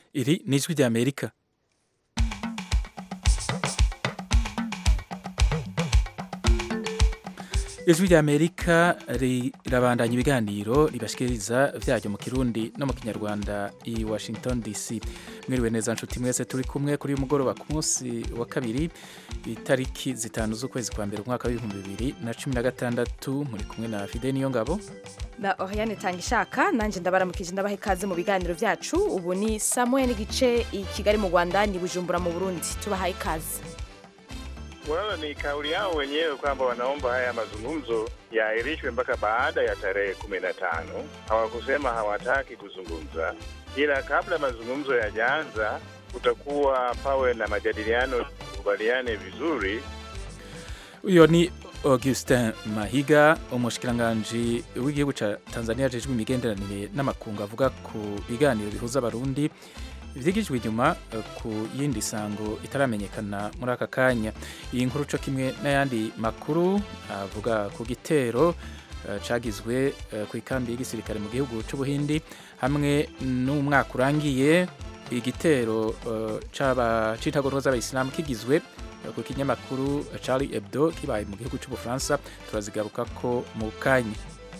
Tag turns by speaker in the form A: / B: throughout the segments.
A: iri ni ijwi ry'amerika ijwi ry'amerika rirabandanya ibiganiro ribashikiriza vyaryo mu kirundi no mu kinyarwanda i washington dc mwiriwe neza nshuti mwese turi kumwe kuri uyu mugoroba ku munsi wa kabiri itariki zitanu z'ukwezi kwa mbere umwaka w'ibihumbi bibiri na cumi na gatandatu muri kumwe na fide niyo ngabo
B: na Oriane Tangishaka nanje ndabaramukije ndabaha ikaze mu biganiro vyacu ubu ni saa moya n'igice i Kigali mu Rwanda ni Bujumbura mu Burundi tubahaye ikaze
C: Wala ni kauli yao wenyewe kwamba wanaomba haya mazungumzo yaahirishwe mpaka baada ya tarehe kumi na tano. Hawakusema hawataki kuzungumza, ila kabla mazungumzo yajaanza kutakuwa pawe na majadiliano, kubaliane vizuri.
A: uyo ni Augustin Mahiga umushikiranganji w'igihugu ca Tanzania ajejwe imigenderanire n'amakungu avuga ku biganiro bihuza abarundi vyigijwe inyuma eh, ku yindi sango itaramenyekana muri aka kanya iyi nkuru co kimwe n'ayandi makuru avuga ku gitero eh, cagizwe eh, ku ikambi y'igisirikare mu gihugu c'ubuhindi hamwe n'umwaka urangiye igitero eh, c'aba c'intagondwa z'abayisilamu kigizwe eh, ku kinyamakuru Charlie Hebdo kibaye mu gihugu c'ubufaransa turazigarukako mu kanya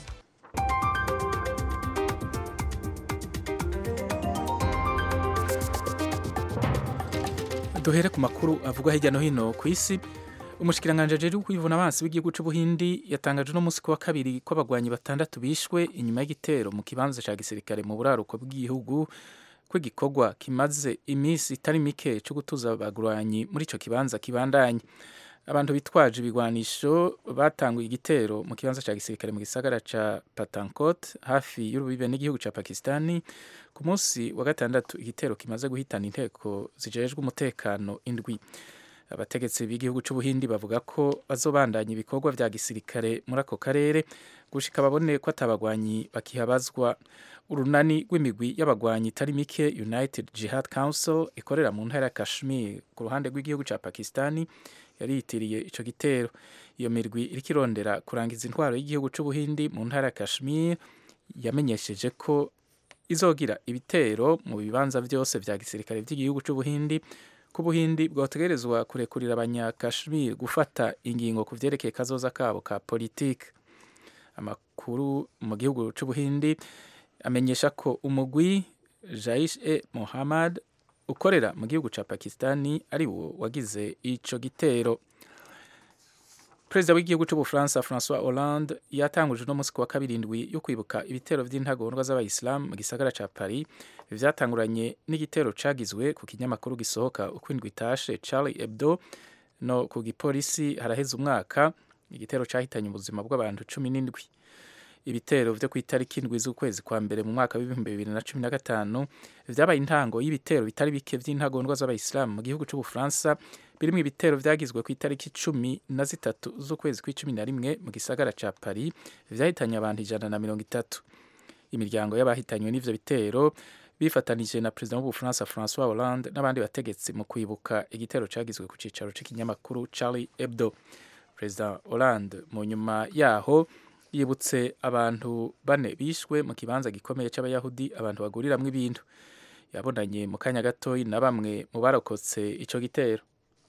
A: duhere ku makuru avugwa hirya no hino ku isi umushikiranganje ajejwe kwivuna abansi w'igihugu c'ubuhindi yatangaje no musi ku wa kabiri ko abagwanyi batandatu bishwe inyuma y'igitero mu kibanza ca gisirikare mu buraruko bw'igihugu ko igikorwa kimaze iminsi itari mike co gutuza abagwanyi muri ico kibanza kibandanye abantu bitwaje ibigwanisho batanguye igitero mu kibanza ca gisirikare mu gisagara ca Patankot hafi y'urubibe n'igihugu ca Pakistani ku munsi wa gatandatu igitero kimaze guhitana inteko zijejwe umutekano indwi abategetsi b'igihugu c'ubuhindi bavuga ko bazobandanya ibikorwa vya gisirikare muri ako karere gushika babone ko atabagwanyi bakihabazwa urunani rw'imigwi y'abagwanyi itari mike United Jihad Council ikorera mu ntara ya Kashmir ku ruhande rw'igihugu ca Pakistani yari yitiriye ico gitero iyo mirwi iriko irondera kurangiza intwaro y'igihugu c'ubuhindi mu ntara ya Kashmir yamenyesheje ko izogira ibitero mu bibanza vyose vya gisirikare vy'igihugu c'ubuhindi ko ubuhindi bwotegerezwa kurekurira abanyakashmir gufata ingingo ku vyerekeye kazoza kabo ka politike amakuru mu gihugu c'ubuhindi amenyesha ko umugwi jaish e mohammad ukorera mu gihugu ca pakistani ari wo wagize ico gitero perezida w'igihugu c'ubufaransa francois hollande yatanguje uno musi ku wa kabiri indwi yo kwibuka ibitero vy'intagondwa z'abayisilamu mu gisagara ca paris vyatanguranye n'igitero cagizwe ku kinyamakuru gisohoka uko indwi itashe charlie hebdo no ku gipolisi haraheze umwaka igitero cahitanye ubuzima bw'abantu cumi n'indwi ibitero vyo kw'itariki indwi z'ukwezi kwa mbere mu mwaka w'ibihumbi bibiri na cumi na gatanu vyabaye intango y'ibitero bitari bike vy'intagondwa z'abayisilamu mu gihugu c'ubufaransa birimwo ibitero vyagizwe ku itariki cumi na zitatu z'ukwezi kw'icumi na rimwe mu gisagara ca paris vyahitanye abantu ijana na mirongo itatu imiryango y'abahitanywe n'ivyo bitero bifatanije na perezida w'ubufaransa francois hollande n'abandi bategetsi mu kwibuka igitero cagizwe ku cicaro c'ikinyamakuru charlie hebdo perezida hollande mu nyuma yaho yibutse abantu bane bishwe mu kibanza gikomeye c'abayahudi abantu baguriramwo ibintu yabonanye mu kanya gatoyi na bamwe mu barokotse ico gitero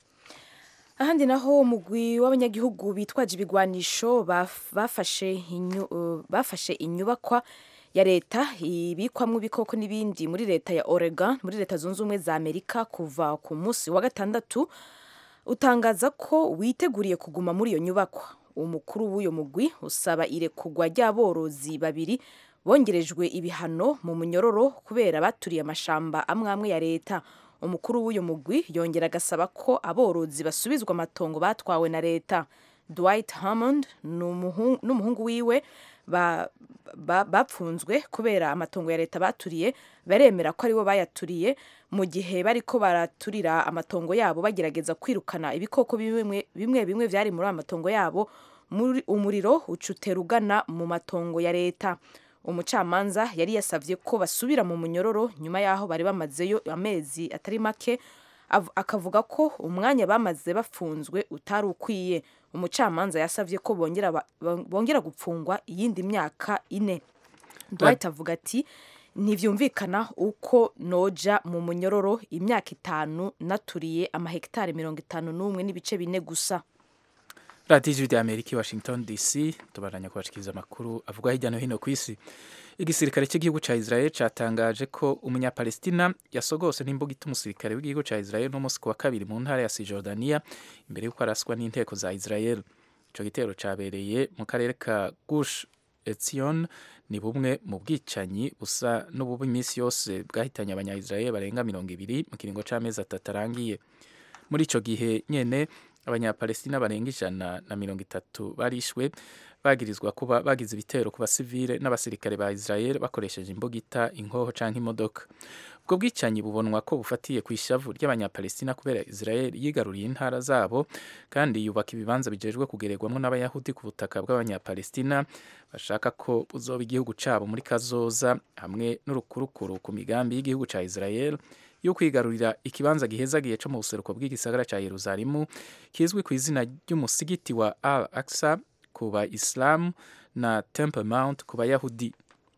B: ahandi naho umugwi w'abanyagihugu bitwaje ibigwanisho baf- bafashe inyu- uh, bafashe inyubakwa ya leta ibikwamwo ibikoko n'ibindi muri leta ya Oregon muri leta zunze ubumwe za Amerika kuva ku munsi wa gatandatu utangaza ko witeguriye kuguma muri iyo nyubakwa umukuru w'uyo mugwi usaba irekugwa ry'aborozi babiri bongerejwe ibihano mu munyororo kubera baturiye amashamba amwe amwe ya leta umukuru w'uyo mugwi yongera agasaba ko aborozi basubizwa amatongo batwawe na leta Dwight Hammond n'umuhungu n'umuhungu wiwe ba- ba- bapfunzwe kubera amatongo ya leta baturiye baremera ko aribo bayaturiye mu gihe bariko baraturira amatongo yabo bagerageza kwirukana ibikoko bimwe bimwe bimwe vyari muri ayo matongo yabo muri umuriro ucutera ugana mu matongo ya leta umucamanza yari yasavye ko basubira mu munyororo nyuma yaho bari bamazeyo amezi atari make av- akavuga ko umwanya bamaze bafunzwe utari ukwiye umucamanza yasavye ko bongera ba- bongera gupfungwa iyindi myaka ine Dwight avuga ati ntivyumvikana uko noja mu munyororo imyaka itanu naturiye amahegitari mirongo itanu n'umwe n'ibice bine gusa
A: radiyo ijwi ry'amerika i washington dc tubaranya kubashikiriza amakuru avuga hirya no hino ku isi igisirikare cy'igihugu cya israel cyatangaje ko umunyapalestina yasogose n'imbugita umusirikare w'igihugu cya israel n'umunsi ku wa kabiri mu ntara ya sijordaniya imbere y'uko araswa n'inteko za israel icyo gitero cyabereye mu karere ka gush etzion ni bumwe mu bwicanyi busa n'ububi iminsi yose bwahitanye abanya-israel barenga mirongo ibiri mu kiringo cy'amezi atatu arangiye muri icyo gihe nyine abanyapalestina barenga ijana na mirongo itatu barishwe bagirizwa kuba bagize ibitero ku basivile n'abasirikare ba Israel bakoresheje imbugita inkoho canke imodoka ubwo bwicanyi bubonwa ko bufatiye ku ishavu ry'abanyapalestina kubera Israel yigaruriye intara zabo kandi yubaka ibibanza bijejwe kugererwamwo n'abayahudi ku butaka bw'abanyapalestina bashaka ko buzoba igihugu cabo muri kazoza hamwe n'urukurukuru ku migambi y'igihugu ca Israel yo kwigarurira ikibanza gihezagiye cyo mu buseruko bw'igisagara cya Yerusalemu kizwi ku izina ry'umusigiti wa Al Aqsa ku ba Islam na Temple Mount ku bayahudi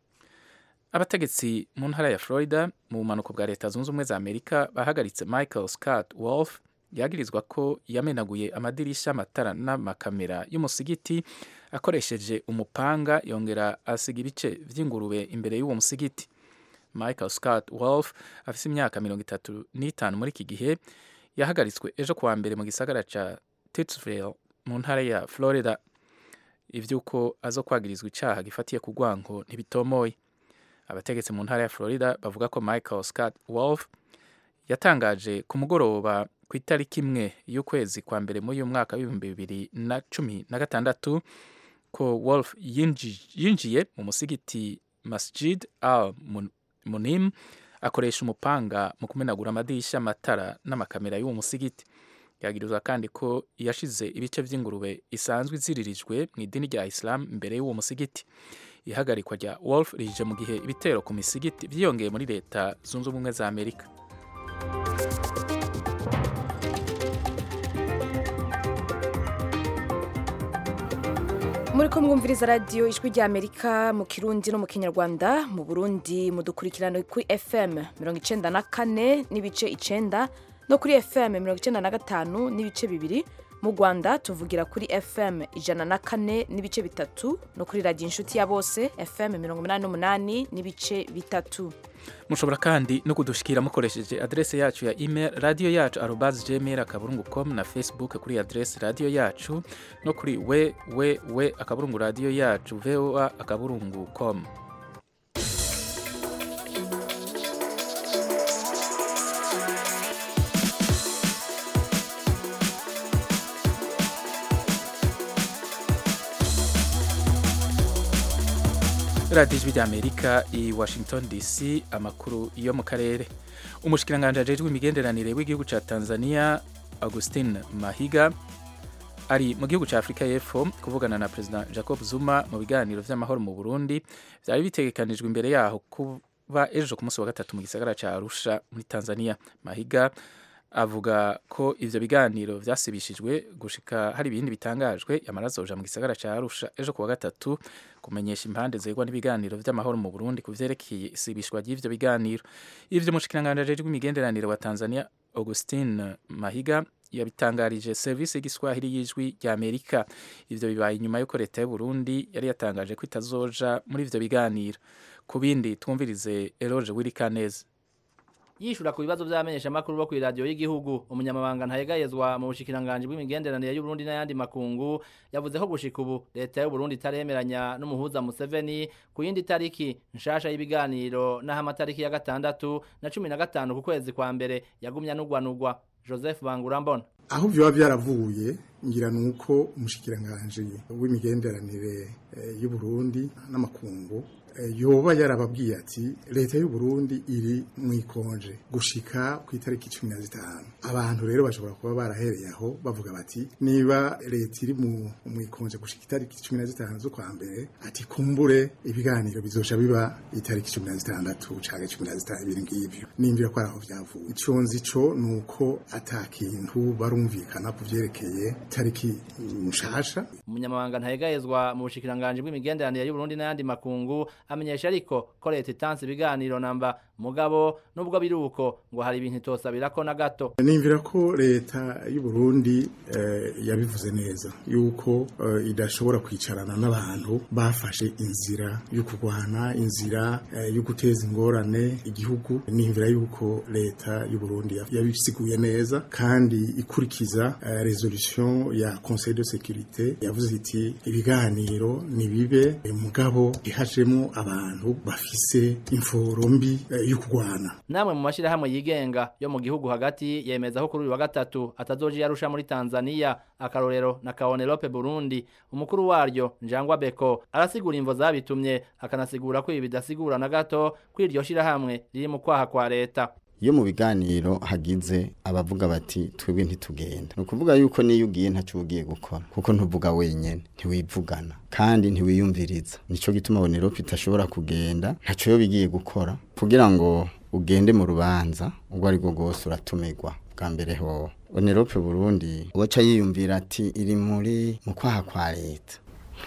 A: abategetsi mu ntara ya Florida mu bumanuko bwa leta zunze ubumwe za Amerika bahagaritse Michael Scott Wolf yagirizwa ko yamenaguye amadirisha amatara n'amakamera y'umusigiti akoresheje umupanga yongera asiga ibice vy'ingurube imbere y'uwo musigiti Michael Scott Wolf afise imyaka mirongo itatu n'itanu muri iki gihe yahagaritswe ejo kuwa mbere mu gisagara ca Titusville mu ntara ya Florida ivy'uko azo kwagirizwa icaha gifatiye ku rwanko ntibitomoye abategetsi mu ntara ya Florida bavuga ko Michael Scott Wolf yatangaje ku mugoroba ku itariki imwe y'ukwezi kwa mbere muri uyu mwaka w'ibihumbi bibiri na cumi na gatandatu ko Wolf yinjiye mu musigiti Masjid al Munim akoresha umupanga mu kumenagura amadirisha amatara n'amakamera y'uwo musigiti yagirizwa kandi ko yashize ibice vy'ingurube isanzwe iziririjwe mu idini rya Islam imbere y'uwo musigiti ihagarikwa rya Wolf rije mu gihe ibitero ku misigiti vyiyongeye muri leta zunze ubumwe za Amerika
B: muri ko mwumviriza radiyo ijwi rya amerika mu kirundi no mu kinyarwanda mu burundi mudukurikirana kuri fm mirongo icenda na kane n'ibice icenda no kuri fm mirongo icenda na gatanu n'ibice bibiri mu rwanda tuvugira kuri fm ijana na kane n'ibice bitatu no kuri radiyo inshuti ya bose fm mirongo umunani n'umunani n'ibice bitatu
A: mushobora kandi no kudushikira mukoresheje adrese yacu ya email radio yacu arobas gmail akaburungu com na facebook kuri adrese radio yacu no kuri we we we akaburungu radio yacu voa akaburungu com radiyo ijwi ry'amerika i washington dc amakuru yo mu karere umushikiranganji ajejwe imigenderanire w'igihugu cya tanzania augustin mahiga ari mu gihugu cya afurika y'epfo kuvugana na perezida jacob zuma mu biganiro vy'amahoro mu burundi vyari bitegekanijwe imbere yaho kuba ejo ku munsi wa gatatu mu gisagara ca arusha muri tanzania mahiga avuga ko ivyo biganiro vyasibishijwe gushika hari ibindi bitangajwe yamara azoja mu gisagara ca Arusha ejo kuwa gatatu kumenyesha impande zegwa n'ibiganiro vy'amahoro mu Burundi kuvyerekeye isibishwa ry'ivyo biganiro ivyo mushikiranganje ajejwe imigenderanire wa Tanzania Augustin Mahiga yabitangarije service y'igiswahili y'ijwi rya Amerika ivyo bibaye inyuma y'uko leta y'u Burundi yari yatangaje ko itazoja muri ivyo biganiro ku bindi twumvirize Eloge Wirikaneze
D: yishura ku bibazo vy'abamenyeshamakuru bo kw'iradiyo y'igihugu umunyamabanga ntayegayezwa mu bushikiranganji bw'imigenderanire y'uburundi n'ayandi makungu yavuze ko gushika ubu leta y'uburundi itaremeranya n'umuhuza museveni ku yindi tariki nshasha y'ibiganiro n'aho amatariki ya gatandatu na cumi na gatanu ku kwezi kwa mbere yagumya n'ugwanugwa joseph bangurambona
E: aho vyoba vyaravuye ngira nuko umushikiranganji w'imigenderanire y'uburundi n'amakungu yoba yarababwiye ati leta y'u Burundi iri mu ikonje gushika ku itariki cumi na zitanu abantu rero bashobora kuba barahereye aho bavuga bati niba leta iri mu ikonje gushika itariki cumi na zitanu z'ukwa mbere ati kumbure ibiganiro bizoca biba itariki cumi na zitandatu canke cumi na zitanu ibiri ngivyo nimvira ko araho vyavuye ico nzi co nuko ata kintu barumvikana ku vyerekeye itariki nshasha
D: umunyamabanga ntayegayezwa mu bushikiranganji bw'imigenderanire y'uburundi n'ayandi makungu amenyesha ariko ko leta itanze ibiganiro namba mugabo nubwo biri uko ngo hari ibintu itosabirako na gato
E: nimvira ko leta y'u Burundi eh, yabivuze neza yuko eh, idashobora kwicarana n'abantu bafashe inzira yo kurwana inzira eh, yo guteza ingorane igihugu nimvira yuko leta y'u Burundi yabisiguye neza kandi ikurikiza eh, resolution ya Conseil de sécurité yavuze iti ibiganiro nibibe eh, mugabo ihajemo abantu bafise imforo mbi eh, yo kurwana
D: namwe mu mashirahamwe yigenga yo mu gihugu hagati yemeza ko kuri uyu wa gatatu atazoja yarusha muri Tanzania akarorero na Kaonelope Burundi umukuru waryo Njangwa Beko arasigura imvo zabitumye akanasigura ko ibi bidasigura na gato ko iryo shirahamwe riri mu kwaha kwa leta
F: iyo mu biganiro hagize abavuga bati twebwe ntitugenda ni ukuvuga yuko niyo ugiye ntacyo ugiye gukora kuko ntuvuga wenyine ntiwivugana kandi ntiwiyumviriza nicyo gituma bonerope itashobora kugenda ntacyo yo bigiye gukora kugira ngo ugende mu rubanza ubwo ari bwo bwose uratumirwa bwa mbere ho bonerope burundi uwaca yiyumvira ati iri muri mu kwaha kwa leta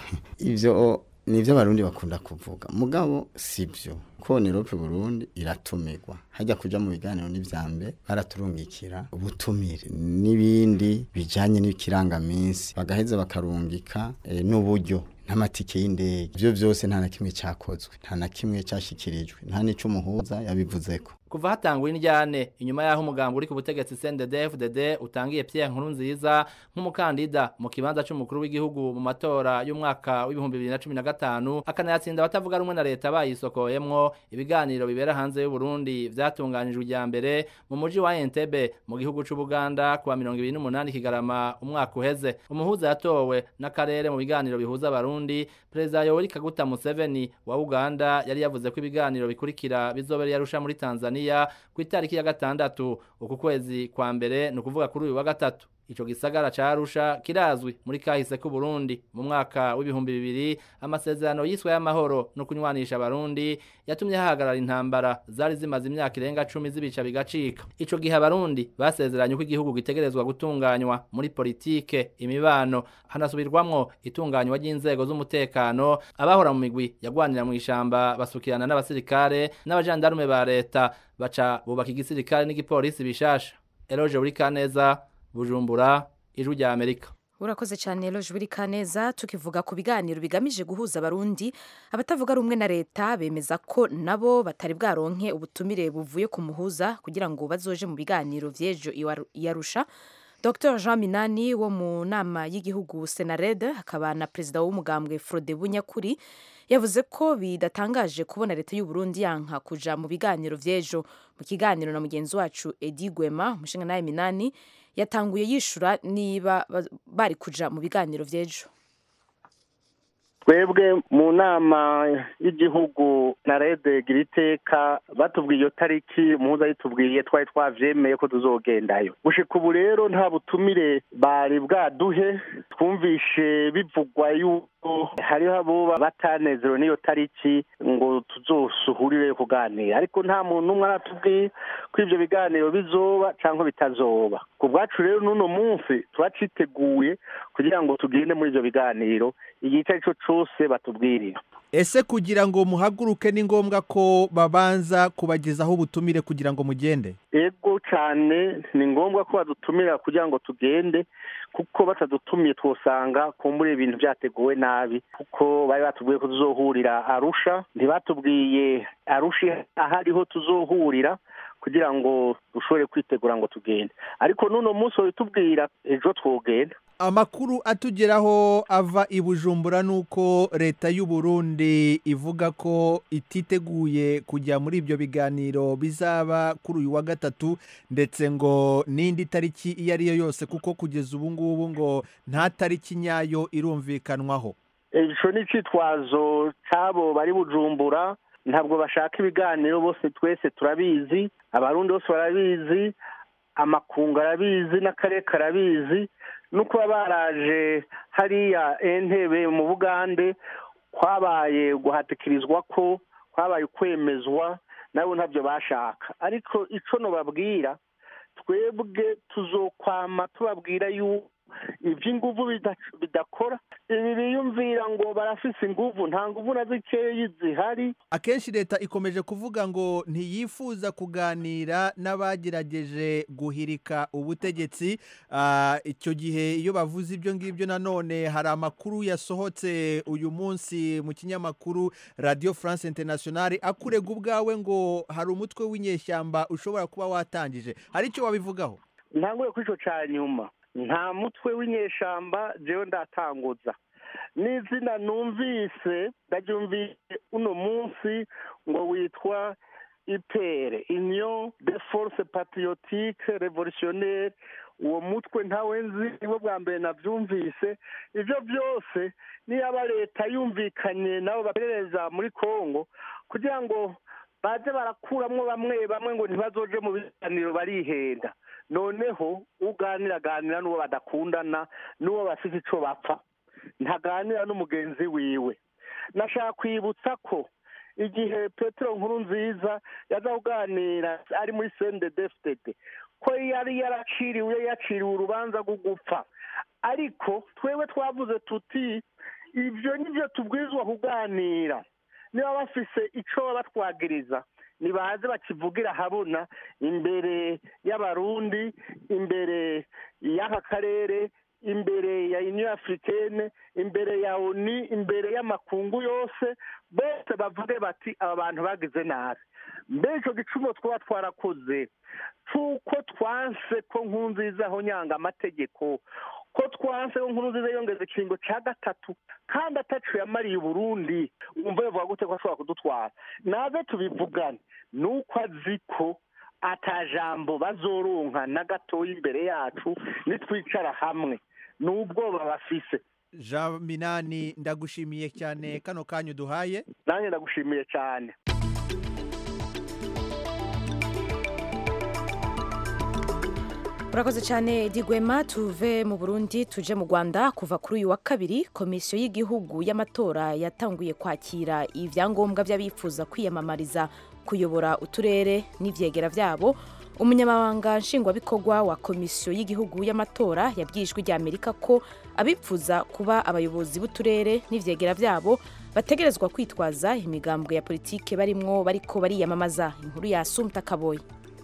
F: ibyo ni ibyo abarundi bakunda kuvuga mugabo si byo ko nirope burundi iratumirwa hajya kuja mu biganiro n'ivyambe baraturungikira ubutumire n'ibindi bijanye n'ikirangaminsi bagaheza bakarungika e, n'uburyo n'amatike y'indege ibyo byose nta na kimwe cyakozwe nta na kimwe cyashyikirijwe nta n'icyo umuhuza yabivuzeko
D: kuva hatangwa indyane inyuma y'aho umugambi uri ku butegetsi CNDD-FDD utangiye Pierre Nkurunziza nk'umukandida mu kibanza cy'umukuru w'igihugu mu matora y'umwaka w'ibihumbi bibiri na cumi na gatanu akanayatsinda abatavuga rumwe na leta bayisokoyemwo ibiganiro bibera hanze y'u Burundi vyatunganijwe ijya mbere mu muji wa Entebbe mu gihugu c'u Buganda kuwa mirongo ibiri n'umunani Kigarama umwaka uheze umuhuza yatowe n'akarere mu biganiro bihuza abarundi perezida Yoweri Kaguta Museveni wa Uganda yari yavuze ko ibiganiro bikurikira bizobera yarusha muri Tanzania ku itariki ya gatandatu uku kwezi kwa mbere ni ukuvuga kuri uyu wa gatatu ico gisagara ca Arusha kirazwi muri kahise ku Burundi mu mwaka w'ibihumbi bibiri amasezerano yiswe y'amahoro no kunywanisha abarundi yatumye hahagarara intambara zari zimaze imyaka irenga cumi zibica bigacika ico gihe abarundi basezeranye ko igihugu gitegerezwa gutunganywa muri politike imibano hanasubirwamwo itunganywa ry'inzego z'umutekano abahora mu migwi yagwanira mu ishamba basukirana n'abasirikare n'abajandarume ba leta baca bubaka igisirikare n'igipolisi bishasha Eloge Burikaneza bujumbura ijwi rya amerika
B: urakoze cyane loje buri kaneza tukivuga ku biganiro bigamije guhuza abarundi abatavuga rumwe na leta bemeza ko nabo batari bwaronke ubutumire buvuye ku muhuza kugira ngo bazoje mu biganiro vy'ejo iyarusha dr jean minani wo mu nama y'igihugu senared akaba na perezida w'umugambwe frode bunyakuri yavuze ko bidatangaje kubona leta y'u Burundi yanka kuja mu biganiro vy'ejo mu kiganiro na mugenzi wacu edi gwema umushinga nawe minani yatanguye yishura niba bari kuja mu biganiro vy'ejo
G: twebwe mu nama y'igihugu na rede gira iteka batubwiye iyo tariki muhuza yitubwiye twari twavyemeye ko tuzogendayo gushika ubu rero nta butumire bari bwaduhe twumvishe bivugwa yuko hariho abo batanezerewe n'iyo tariki ngo tuzosuhurire kuganira ariko nta muntu umwe aratubwiye ko ivyo biganiro bizoba canke bitazoba ku bwacu rero n'uno munsi turaciteguye kugira ngo tugende muri ivyo biganiro igihe icyo ari cyo cyose batubwirira
H: ese kugira ngo muhaguruke ni ngombwa ko babanza kubagezaho ubutumire kugira ngo mugende
G: ego cyane ni ngombwa ko badutumira kugira ngo tugende kuko batadutumiye twosanga kumbura ibintu byateguwe nabi kuko bari batubwiye ko tuzohurira arusha ntibatubwiye arusha ahariho tuzohurira kugira ngo dushobore kwitegura ngo tugende ariko n'uno munsi babitubwira ejo twogenda
H: amakuru atugeraho ava i bujumbura ni uko leta y'u Burundi ivuga ko ititeguye kujya muri ibyo biganiro bizaba kuri uyu wa gatatu ndetse ngo n'indi tariki iyo ari yo yose kuko kugeza ubu ngubu ngo nta tariki nyayo irumvikanwaho
G: icyo ni icyitwazo cy'abo bari bujumbura ntabwo bashaka ibiganiro bose twese turabizi abarundi bose barabizi amakungu arabizi n'akarere karabizi no kuba baraje hariya entebe mu bugande kwabaye guhatikirizwa ko kwabaye kwemezwa nabo ntabyo bashaka ariko icyo nubabwira twebwe tuzokwama tubabwira yuko iby'inguvu bidakora ibi biyumvira ngo barafise inguvu nta nguvu na zikeyi zihari
H: akenshi leta ikomeje kuvuga ngo ntiyifuza kuganira n'abagerageje guhirika ubutegetsi icyo gihe iyo bavuze ibyo ngibyo nanone hari amakuru yasohotse uyu munsi mu kinyamakuru radiyo france international akurega ubwawe ngo hari umutwe w'inyeshyamba ushobora kuba watangije hari icyo wabivugaho
G: ntanguye kuri icyo cya nyuma nta mutwe w'inyeshyamba jewe ndatanguza n'izina numvise ndaryumvise uno munsi ngo witwa ipere union de force patriotique revolutionnaire uwo mutwe ntawe nzi nibo bwa mbere nabyumvise ibyo byose niyaba leta yumvikanye nabo baperereza muri congo kugira ngo baze barakuramwo bamwe bamwe ngo ntibazoje mu biganiro barihenda noneho uganira aganira n'uwo badakundana n'uwo bafite icyo bapfa ntaganira n'umugenzi wiwe nashaka kwibutsa ko igihe petero nkuru nziza yaza kuganira ari muri sende defitede ko yari yaraciriwe yaciriwe urubanza rwo gupfa ariko twewe twavuze tuti ibyo nibyo tubwirizwa kuganira niba bafise icyo batwagiriza nibaze bakivugira habona imbere y'abarundi imbere y'aka karere imbere ya union africaine imbere ya oni imbere y'amakungu yose bose bavuge bati aba bantu bagize nabi mbere icyo gicumbo twaba twarakoze cy'uko twanse ko nkunziza aho nyanga amategeko ko twanse ko nkunziza yongeza ikiringo cya gatatu kandi atacu yamariye uburundi wumva yavuga gute ko ashobora kudutwara naze tubivugane ni uko azi ko atajambo bazoronka na gatoya imbere yacu nitwicara hamwe ni ubwoba bafise
H: jean minani ndagushimiye cyane kano kanya uduhaye
G: nanjye ndagushimiye cyane
B: urakoze cyane digwema tuve mu burundi tuje mu rwanda kuva kuri uyu wa kabiri komisiyo y'igihugu y'amatora yatanguye kwakira ibyangombwa by'abifuza kwiyamamariza kuyobora uturere n'ibyegera byabo umunyamabanga nshingwabikorwa wa komisiyo y'igihugu y'amatora yabwiye ijwi ry'amerika ko abipfuza kuba abayobozi b'uturere n'ibyegera byabo bategerezwa kwitwaza imigambwe ya politike barimwo bariko bariyamamaza inkuru ya sumta kaboyi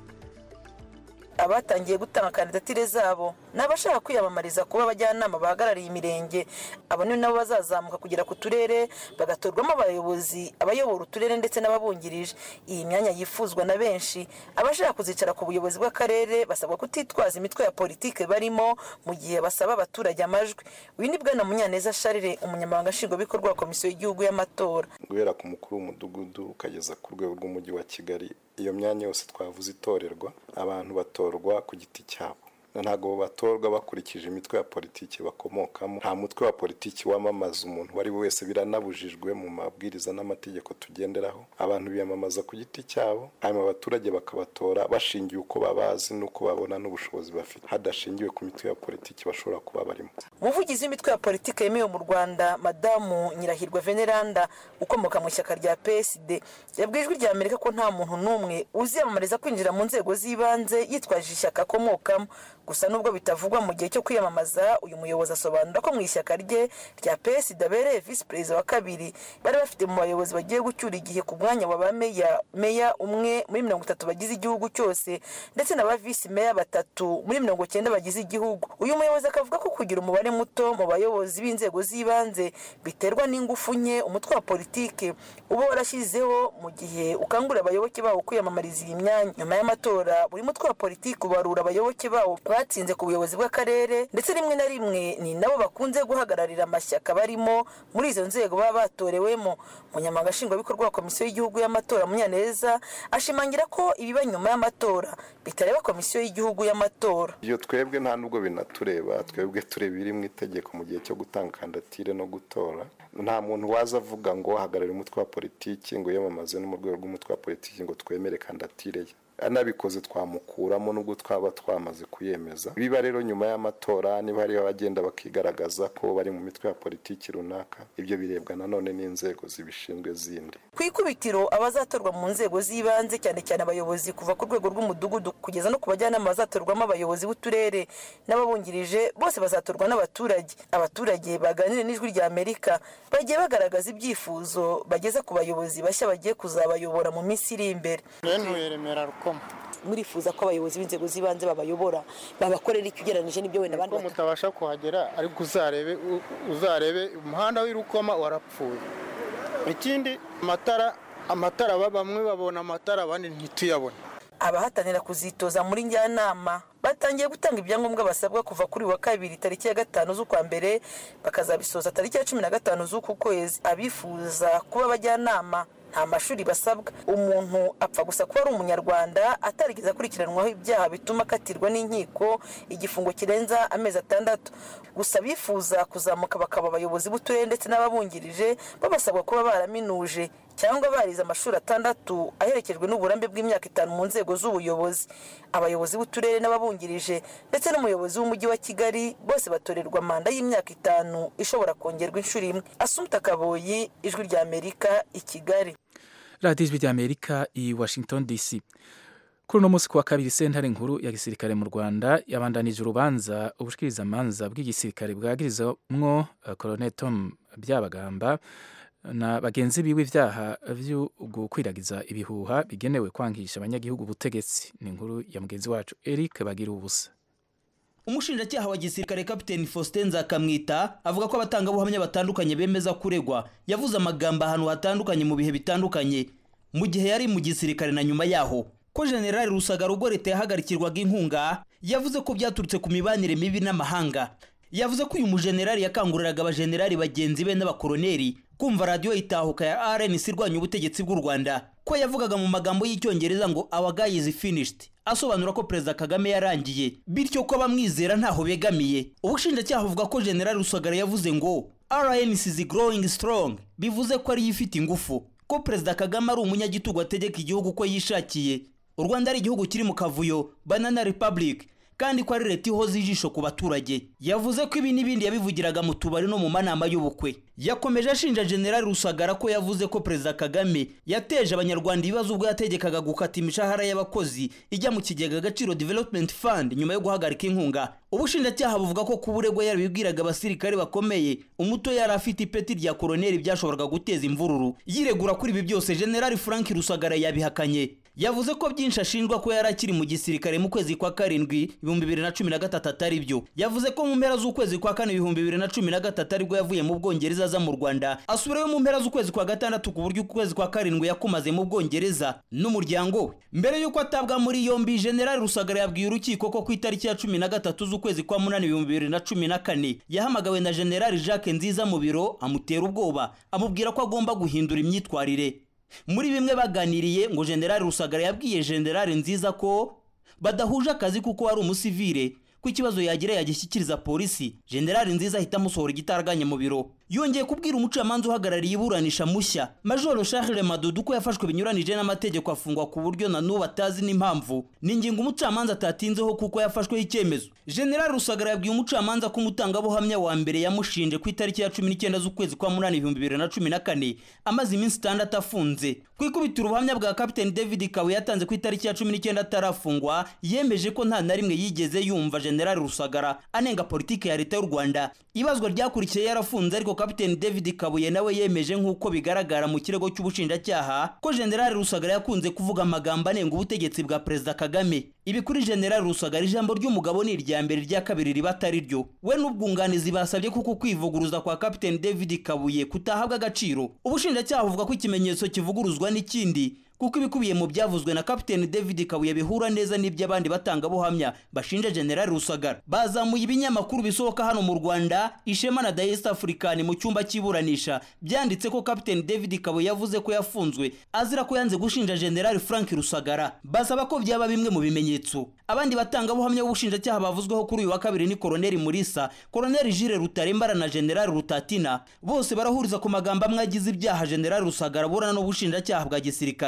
I: abatangiye gutanga kandidatire zabo ni abashaka kwiyamamariza kuba abajyanama bahagarariye imirenge abo ni nabo bazazamuka kugera ku turere bagatorwamo abayobozi abayobora uturere ndetse n'ababungirije iyi myanya yifuzwa na benshi abashaka kuzicara ku buyobozi bw'akarere basabwa kutitwaza imitwe ya politike barimo mu gihe basaba abaturage amajwi uyu ni bwana munyaneza sharire umunyamabanga nshingwabikorwa wa komisiyo y'igihugu y'amatora
J: guhera ku mukuru w'umudugudu ukageza ku rwego rw'umujyi wa kigali iyo myanya yose twavuze itorerwa abantu batorwa ku giti cyabo ntabwo batorwa bakurikije imitwe ya politiki bakomokamo nta mutwe wa politiki wamamaza umuntu uwo ari we wese biranabujijwe mu mabwiriza n'amategeko tugenderaho abantu biyamamaza ku giti cyabo hanyuma abaturage bakabatora bashingiye uko babazi n'uko babona n'ubushobozi bafite hadashingiwe ku mitwe ya politiki bashobora kuba barimo
I: umuvugizi w'imitwe ya politiki yemewe mu rwanda madamu nyirahirwa veneranda ukomoka mu ishyaka rya psd yabwiye ijwi rya amerika ko nta muntu n'umwe uziyamamariza kwinjira mu nzego z'ibanze yitwaje ishyaka akomokamo gusa nubwo bitavugwa mu gihe cyo kwiyamamaza uyu muyobozi asobanura ko mu ishyaka rye rya psd abereye visi perezida wa kabiri bari bafite mu bayobozi bagiye gucyura igihe ku mwanya wa ba meya meya umwe muri mirongo itatu bagize igihugu cyose ndetse na ba visi meya batatu muri mirongo cyenda bagize igihugu uyu muyobozi akavuga ko kugira umubare muto mu bayobozi b'inzego z'ibanze biterwa n'ingufu nke umutwe wa politiki uba warashyizeho mu gihe ukangurira abayoboke bawo kwiyamamariza iyi myanya nyuma y'amatora buri mutwe wa politiki ubarura abayoboke bawo batsinze ku buyobozi bw'akarere ndetse rimwe na rimwe ni nabo bakunze guhagararira amashyaka barimo muri izo nzego baba batorewemo umunyamabanga nshingwabikorwa wa komisiyo y'igihugu y'amatora munyaneza ashimangira ko ibiba nyuma y'amatora bitareba komisiyo y'igihugu y'amatora
J: iyo twebwe nta nubwo binatureba twebwe tureba ibiri mu itegeko mu gihe cyo gutanga kandidatire no gutora nta muntu waza avuga ngo hagarare umutwe wa politiki ngo yiyamamaze no mu rwego rw'umutwe wa politiki ngo twemere kandidatire ye anabikoze twamukuramo nubwo twaba twamaze kuyemeza biba rero nyuma y'amatora niba hari abagenda bakigaragaza ko bari mu mitwe ya politiki runaka ibyo birebwa nanone n'inzego zibishinzwe zindi
I: ku ikubitiro abazatorwa mu nzego z'ibanze cyane cyane abayobozi kuva ku rwego rw'umudugudu kugeza no ku bajyanama bazatorwamo abayobozi b'uturere n'ababungirije bose bazatorwa n'abaturage abaturage baganire n'ijwi rya amerika bagiye bagaragaza ibyifuzo bageza ku bayobozi bashya bagiye kuzabayobora mu minsi iri imbere
K: ntuye remera rukoma
I: murifuza ko abayobozi b'inzego z'ibanze babayobora babakorera iki ugereranyije n'ibyo wenda abandi
K: ko mutabasha kuhagera ariko uzarebe uzarebe umuhanda w'irukoma warapfuye ikindi amatara amatara bamwe babona amatara abandi ntituyabone
I: abahatanira kuzitoza muri njyanama batangiye gutanga ibyangombwa basabwa kuva kuri wa kabiri tariki ya gatanu z'ukwa mbere bakazabisoza tariki ya cumi na gatanu z'uku kwezi abifuza kuba abajyanama nta mashuri basabwa umuntu apfa gusa kuba ari umunyarwanda atarigeze akurikiranwaho ibyaha bituma akatirwa n'inkiko igifungo kirenza amezi atandatu gusa bifuza kuzamuka bakaba abayobozi b'uturere ndetse n'ababungirije babasabwa kuba baraminuje cyangwa barize amashuri atandatu aherekejwe n'uburambe bw'imyaka itanu mu nzego z'ubuyobozi abayobozi b'uturere n'ababungirije ndetse n'umuyobozi w'umujyi wa kigali bose batorerwa manda y'imyaka itanu ishobora kongerwa inshuro imwe asumta kaboyi ijwi rya amerika i kigali
A: radiyo ijwi rya amerika i washington dc kuri uno munsi kuwa kabiri sentare nkuru ya gisirikare mu rwanda yabandanije urubanza ubushikirizamanza bw'igisirikare bwagirizamwo colonel tom byabagamba na bagenzi biwe ibyaha byo gukwiragiza ibihuha bigenewe kwangisha abanyagihugu ubutegetsi ni inkuru ya mugenzi wacu eric bagira ubusa
L: umushinjacyaha wa gisirikare kapiteni faustin nzakamwita avuga ko abatangabuhamya batandukanye bemeza kuregwa yavuze amagambo ahantu hatandukanye mu bihe bitandukanye mu gihe yari mu gisirikare na nyuma yaho ko generali rusagara ubwo leta yahagarikirwaga inkunga yavuze ko byaturutse ku mibanire mibi n'amahanga yavuze ko uyu mujenerali yakanguriraga abajenerali bagenzi be n'abakoroneri kumva radiyo itahuka ya rnc irwanya ubutegetsi bw'u rwanda ko yavugaga mu magambo y'icyongereza ngo our guy is finished asobanura ko perezida kagame yarangiye bityo ko abamwizera ntaho begamiye ubushinjacyaha buvuga ko generali rusagara yavuze ngo rnc is growing strong bivuze ko ariyo ifite ingufu ko perezida kagame ari umunyagitugu ategeka igihugu uko yishakiye u rwanda ari igihugu kiri mu kavuyo banana republic kandi ko ari leta ihoza ijisho ku baturage yavuze ko ibi n'ibindi yabivugiraga mu tubari no mu manama y'ubukwe yakomeje ashinja generali rusagara ko yavuze ko perezida kagame yateje abanyarwanda ibibazo ubwo yategekaga gukata imishahara y'abakozi ijya mu kigega agaciro development fund nyuma yo guhagarika inkunga ubushinjacyaha buvuga ko kuba uregwa yarabibwiraga abasirikare bakomeye umuto yari afite ipeti rya koroneri byashoboraga guteza imvururu yiregura kuri ibi byose generali frank rusagara yabihakanye yavuze ko byinshi ashinjwa ko yari akiri mu gisirikare mu kwezi kwa karindwi ibihumbi bibiri na cumi na gatatu atari byo yavuze ko mu mpera z'ukwezi kwa kane ibihumbi bibiri na cumi na gatatu aribwo yavuye mu bwongereza aza mu rwanda asubirayo mu mpera z'ukwezi kwa gatandatu ku buryo ukwezi kwa karindwi yakumaze mu bwongereza n'umuryango we mbere y'uko atabwa muri yombi generali rusagara yabwiye urukiko ko ku itariki ya cumi na gatatu z'ukwezi kwa munani ibihumbi bibiri na cumi na kane yahamagawe na generali jacques nziza mu biro amutera ubwoba amubwira ko agomba guhindura imyitwarire muri bimwe baganiriye ngo generali rusagara yabwiye generali nziza ko badahuje akazi kuko ari umusivire ko ikibazo yagira yagishyikiriza polisi generali nziza ahita amusohora igitaraganya mu biro yongeye kubwira umucamanza uhagarariye iburanisha mushya majoro charles madudu ko yafashwe binyuranije n'amategeko afungwa ku buryo na n'ubu atazi n'impamvu ni ingingo umucamanza atatinzeho kuko yafashweho icyemezo generali rusagara yabwiye umucamanza ko umutangabuhamya wa mbere yamushinje ku itariki ya cumi n'icyenda z'ukwezi kwa munani ibihumbi bibiri na cumi na kane amaze iminsi itandatu afunze ku ikubitiro ubuhamya bwa kapiteni david kawe yatanze ku itariki ya cumi n'icyenda atarafungwa yemeje ko nta na rimwe yigeze yumva generali rusagara anenga politiki ya leta y'u rwanda ibazwa ryakurikiye yarafunze ariko kapiteni david kabuye nawe yemeje nk'uko bigaragara mu kirego cy'ubushinjacyaha ko generali rusagara yakunze kuvuga amagambo anenga ubutegetsi bwa perezida kagame ibi kuri generali rusagara ijambo ry'umugabo ni irya mbere irya kabiri riba atari ryo we n'ubwunganizi basabye kuko kwivuguruza kwa kapiteni david kabuye kutahabwa agaciro ubushinjacyaha buvuga ko ikimenyetso kivuguruzwa n'ikindi kuko ibikubiye mu byavuzwe na kapiteni david kabuye bihura neza n'iby'abandi batangabuhamya bashinja generali rusagara bazamuye ibinyamakuru bisohoka hano mu rwanda ishema na the east african mu cyumba cy'iburanisha byanditse ko kapiteni david kabuye yavuze ko yafunzwe azira ko yanze gushinja generali frank rusagara basaba ko byaba bimwe mu bimenyetso abandi batangabuhamya b'ubushinjacyaha bavuzweho kuri uyu wa kabiri ni koroneri murisa koroneri jire rutarembara na generali rutatina bose barahuriza ku magambo amwe agize ibyaha generali rusagara burana n'ubushinjacyaha bwa gisirikare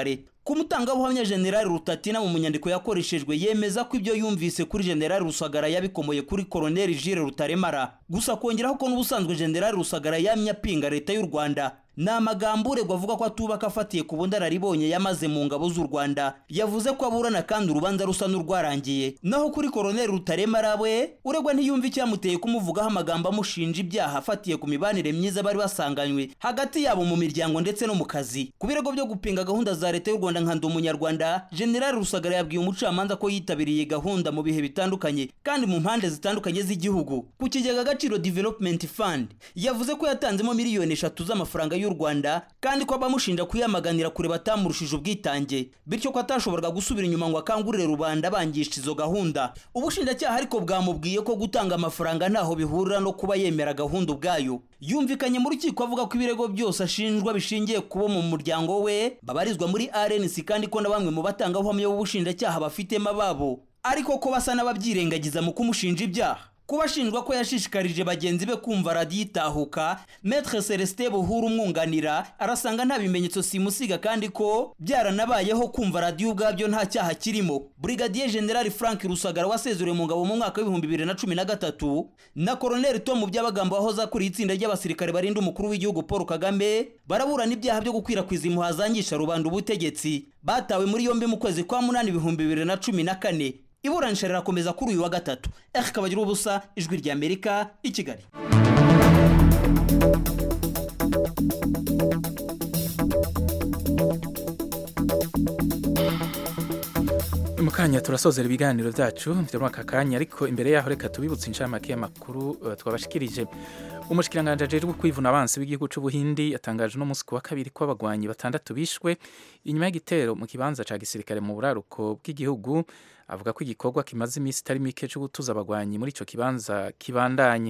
L: ku mutangabuhamya generali rutatina mu nyandiko yakoreshejwe yemeza ko ibyo yumvise kuri generali rusagara yabikomoye kuri koroneli jire rutaremara gusa kongeraho ko n'ubusanzwe generali rusagara yamye apinga leta y'u rwanda ni amagambo uregwa avuga ko atubaka afatiye ku bundararibonye yamaze mu ngabo z'u rwanda yavuze ko aburana kandi urubanza rusa n'urwarangiye naho kuri koroneli rutaremara we uregwa ntiyumva icyamuteye kumuvugaho amagambo amushinja ibyaha afatiye ku mibanire myiza bari basanganywe hagati yabo mu miryango ndetse no mu kazi ku birego byo gupinga gahunda za leta y'u rwanda nka ndi umunyarwanda generali rusagara yabwiye umucamanza ko yitabiriye gahunda mu bihe bitandukanye kandi mu mpande zitandukanye z'igihugu ku kigega agaciro development fund yavuze ko yatanzemo miliyoni eshatu z'amafaranga y'u rwanda kandi ko abamushinja kuyamaganira kure batamurushije ubwitange bityo ko atashoboraga gusubira inyuma ngo akangurire rubanda bangisha izo gahunda ubushinjacyaha ariko bwamubwiye ko gutanga amafaranga ntaho bihurira no kuba yemera gahunda ubwayo yumvikanye mu rukiko avuga ko ibirego byose ashinjwa bishingiye kubo mu muryango we babarizwa muri rnc kandi ko na bamwe mu batangabuhamya b'ubushinjacyaha bafitemo ababo ariko ko basa n'ababyirengagiza mu kumushinja ibyaha kuba ashinjwa ko yashishikarije bagenzi be kumva radiyo itahuka metre celestin buhuru umwunganira arasanga nta bimenyetso simusiga kandi ko byaranabayeho kumva radiyo ubwabyo nta cyaha kirimo brigadier general frank rusagara wasezerewe mu ngabo mu mwaka w'ibihumbi bibiri na cumi na gatatu na koroneli tom by'abagambo wahoze akuriye itsinda ry'abasirikare barinda umukuru w'igihugu paul kagame baraburana ibyaha byo gukwirakwiza impuha zangisha rubanda ubutegetsi batawe muri yombi mu kwezi kwa munani ibihumbi bibiri na cumi na kane iburanisha rirakomeza kuri uyu wa gatatu eri kabagira ubusa ijwi ry'amerika i kigali
A: mu kanya turasozera ibiganiro byacu byo muri aka kanya ariko imbere yaho reka tubibutse inshamake y'amakuru uh, twabashikirije umushikiranganje ajejwe kwivuna abansi w'igihugu c'ubuhindi yatangaje no musi wa kabiri ko abagwanyi batandatu bishwe inyuma y'igitero mu kibanza ca gisirikare mu buraruko bw'igihugu avuga ko igikorwa kimaze iminsi itari mike cyo gutuza abagwanyi muri ico kibanza kibandanye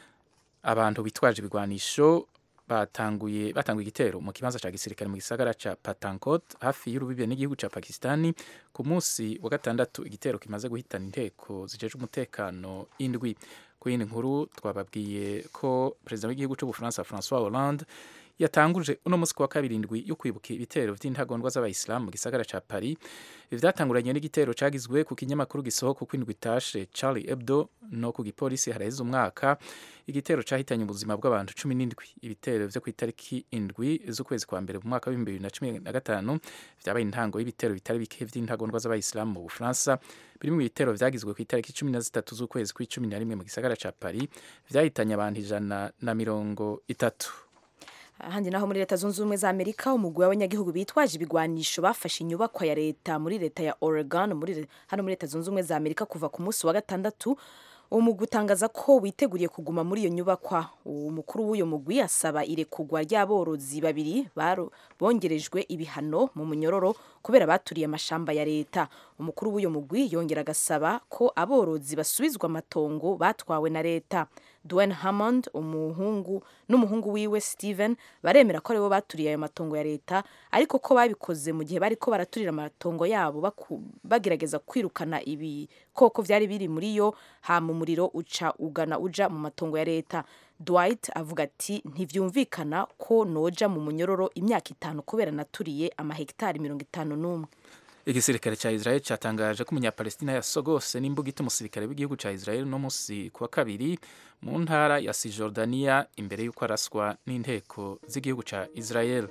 A: abantu bitwaje ibigwanisho batanguye batanguye igitero mu kibanza ca gisirikare mu gisagara ca Patankot hafi y'urubibe n'igihugu ca Pakistani ku munsi wa gatandatu igitero kimaze guhitana inteko zijeje umutekano indwi ku yindi nkuru twababwiye ko perezida w'igihugu c'ubufaransa François Hollande yatanguje uno munsi wa kabiri indwi yo kwibuka ibitero vy'intagondwa z'abayisilamu mu gisagara ca Paris vyatanguranye n'igitero cagizwe ku kinyamakuru gisohoka ku indwi tashe Charlie Hebdo no ku gipolisi haraheze umwaka igitero cahitanye ubuzima bw'abantu cumi n'indwi ibitero vyo ku itariki indwi z'ukwezi kwa mbere mu mwaka w'ibihumbi bibiri na cumi na gatanu vyabaye intango y'ibitero bitari bike vy'intagondwa z'abayisilamu mu bufaransa biri mu bitero vyagizwe ku itariki cumi na zitatu z'ukwezi kw'icumi na rimwe mu gisagara ca Paris vyahitanye abantu ijana na mirongo itatu
B: ahandi naho muri leta zunze ubumwe za amerika umugwi w'abanyagihugu bitwaje ibigwanisho bafashe inyubakwa ya leta muri leta ya oregon muri hano muri leta zunze ubumwe za amerika kuva ku munsi wa gatandatu uwo mugwi utangaza ko witeguriye kuguma muri iyo nyubakwa umukuru w'uyo mugwi asaba irekugwa ry'aborozi babiri bongerejwe ibihano mu munyororo kubera baturiye amashamba ya leta umukuru w'uyo mugwi yongera agasaba ko aborozi basubizwa amatongo batwawe na leta Dwayne Hammond umuhungu n'umuhungu wiwe Steven baremera ko aribo baturiye ayo matongo ya leta ariko ko babikoze mu gihe bariko baraturira amatongo yabo bagerageza kwirukana ibikoko vyari biri muri yo hama umuriro uca ugana uja mu matongo ya leta Dwight avuga ati ntivyumvikana ko noja mu munyororo imyaka itanu kubera naturiye amahegitari mirongo itanu n'umwe
A: igisirikare ca Israel catangaje ko umunyapalestina yasogose n'imbugita umusirikare w'igihugu ca Israel no musi kuwa kabiri mu ntara ya Cisjordania imbere y'uko araswa n'inteko z'igihugu ca Israel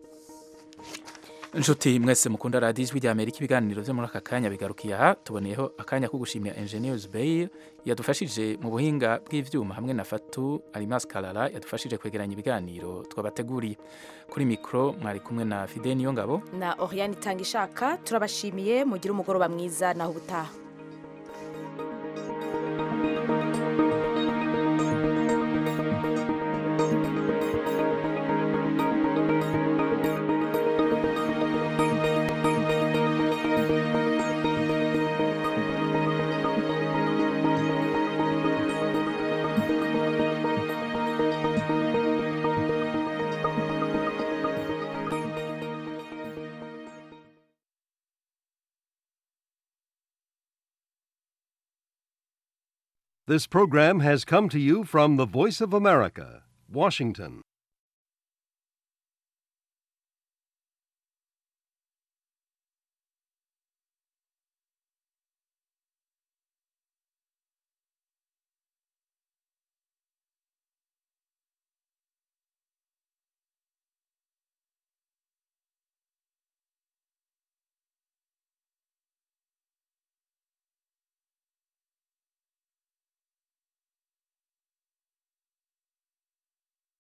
A: Nshuti mwese mukunda radiyo ijwi rya Amerika ibiganiro byo muri aka kanya bigarukiye aha tuboneyeho akanya ko gushimira Engineers Bay yadufashije mu buhinga bw'ivyuma hamwe na Fatu Alimas Kalala yadufashije kwegeranya ibiganiro twabateguriye kuri mikro mwari kumwe na Fidel Niyongabo
B: na Oriane Tangishaka turabashimiye mugire umugoroba mwiza naho ubutaha
M: This program has come to you from the Voice of America, Washington.